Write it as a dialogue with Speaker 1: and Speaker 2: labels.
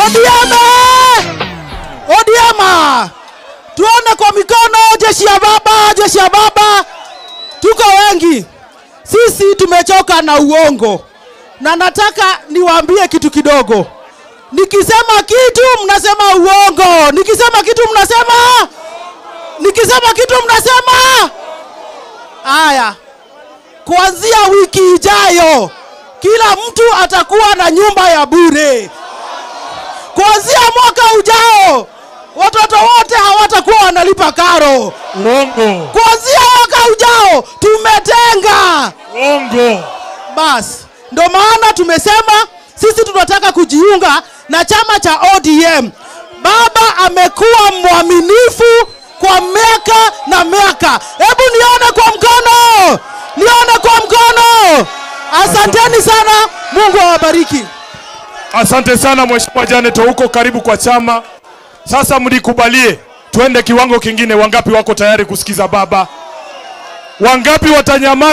Speaker 1: ODM! ODM! Tuone kwa mikono, jeshi ya baba, jeshi ya baba. Tuko wengi, sisi tumechoka na uongo, na nataka niwaambie kitu kidogo. Nikisema kitu mnasema uongo, nikisema kitu mnasema, nikisema kitu mnasema. Haya, kuanzia wiki ijayo kila mtu atakuwa na nyumba ya bure. Kuanzia mwaka ujao watoto wote hawatakuwa wanalipa karo.
Speaker 2: Uongo.
Speaker 1: Kuanzia mwaka ujao tumetenga.
Speaker 2: Uongo.
Speaker 1: Basi ndo maana tumesema sisi tunataka kujiunga na chama cha ODM. Baba amekuwa mwaminifu kwa miaka na miaka. Hebu nione kwa mkono, nione kwa mkono. Asanteni sana, Mungu awabariki.
Speaker 2: Asante sana Mheshimiwa Janet, huko karibu kwa chama. Sasa mlikubalie twende kiwango kingine. Wangapi wako tayari kusikiza baba? Wangapi watanyamaza?